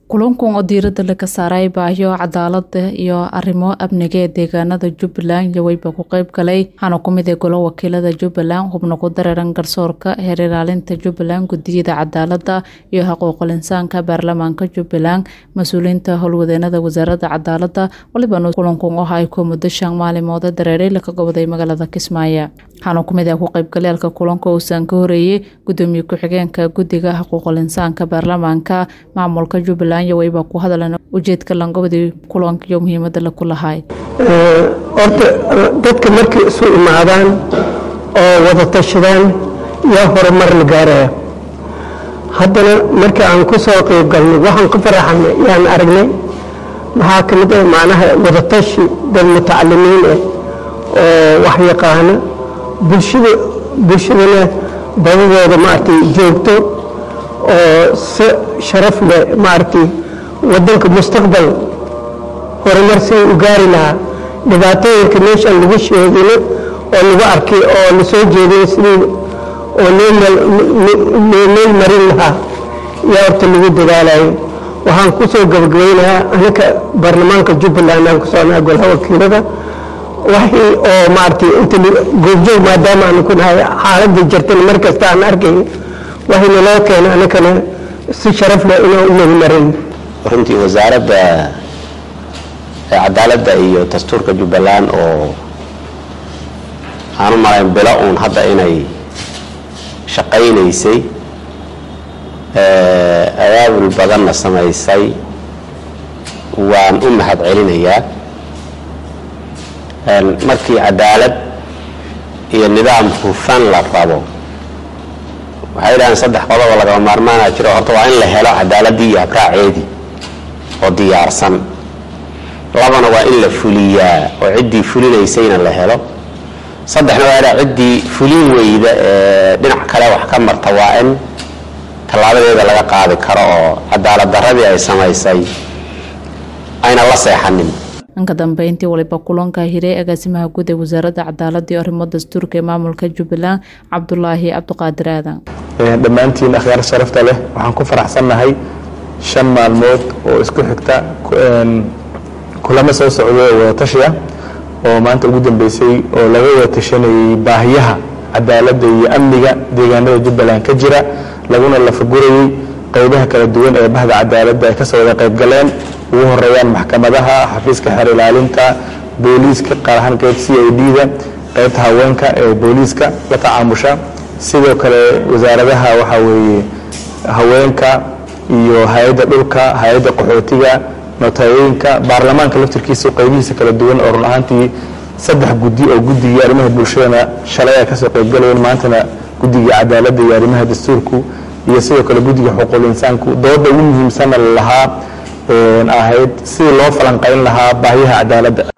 kulankan oo diirada laga saaray baahiyo cadaalada iyo arrimo amniga ee deegaanada jubbaland yaweyba ku qeyb galay waxaana kumid ee golo wakiilada jubbaland xubno ku dareeran garsoorka heer ilaalinta jubbaland gudiyada cadaalada iyo xuquuqul insaanka baarlamaanka jubbaland mas-uuliyiinta howlwadeenada wasaarada cadaalada walibana kulankan waxa ay ku muddo shan maalimood dareeray laka goboday magaalada kismaayo waxaana kumid ah ku qeybgaleelka kulanka uusan ka horeeyey gudoomiye ku-xigeenka guddiga xuquuqul insaanka baarlamaanka maamulka jubbaland yaweyba ku hadlan ujeedka langobadii kulanka iyo muhiimada laku lahay horta dadka markay isu imaadaan oo wada tashadaan yaa horumar la gaaraya haddana markii aan ku soo qeyb galnay waxaan ku faraxanay yaan aragnay maxaa ka mid ah macnaha wadatashi dad mutacalimiin ah oo wax yaqaana bulshada bulshadana badadooda maaragtay joogto oo si sharaf leh maaragtay waddanka mustaqbal horumar si u gaari lahaa dhibaatooyinka meeshaan lagu sheegino oo lagu arkay oo la soo jeediyo sidii oo loo meel marin lahaa yaa horta lagu dadaalayo waxaan ku soo gabagabaynayaa anaka baarlamaanka jubbaland aan ku soconaa golaha wakiilada waxii oo maaragtay inta goobjoog maadaama aanu ku nahay xaaladda jirtana mar kasta aan arkay waxayna loo keena anakana si sharaf leh inaan u meelmarin runtii wasaaradda cadaaladda iyo dastuurka jubbaland oo aan u malayn bilo uun hadda inay shaqaynaysay abaabul badanna samaysay waan u mahad celinayaa markii cadaalad iyo nidaam hufan la rabo waxay dhahaan saddex qodobo lagama maarmaana jiro horta waa in la helo cadaaladii iyo habraaceedii oo diyaarsan labana waa in la fuliyaa oo ciddii fulinaysayna la helo saddexna waa inaa ciddii fulin weyda ee dhinac kale wax ka marta waa in tallaabadeeda laga qaadi karo oo cadaalad daradii ay samaysay ayna la seexanin dhanka dambeyntii waliba kulanka hiray agaasimaha guud ee wasaaradda cadaalada iyo arrimo dastuurka ee maamulka jubbaland cabdulaahi cabdiqaadir aadan dhammaantiin akhyaar sharafta leh waxaan ku faraxsannahay shan maalmood oo isku xigta kulamo soo socda oo wadatashiya oo maanta ugu dambeysay oo laga wada tashanayay baahiyaha cadaaladda iyo amniga deegaanada jubbaland ka jira laguna lafagurayey qeybaha kala duwan ee bahda cadaaladda ay kasoo wada qayb galeen ugu horeeyaan maxkamadaha xafiiska xeer ilaalinta booliiska qaar ahaan qeyb c i d-da qeybta haweenka ee booliiska la tacaamusha sidoo kale wasaaradaha waxaa weeye haweenka iyo hay-adda dhulka hay-adda qaxootiga notayooyinka baarlamaanka laftirkiisa qeybihiisa kala duwan oo run ahaantii saddex guddi oo guddigii arrimaha bulshadana shalay ay kasoo qeybgalayeen maantana guddigii cadaaladda iyo arrimaha dastuurku iyo sidoo kale guddiga xuquuqul insaanku dooda ugu muhiimsanna lahaa ahayd sidii loo falanqayn lahaa baahiyaha cadaaladda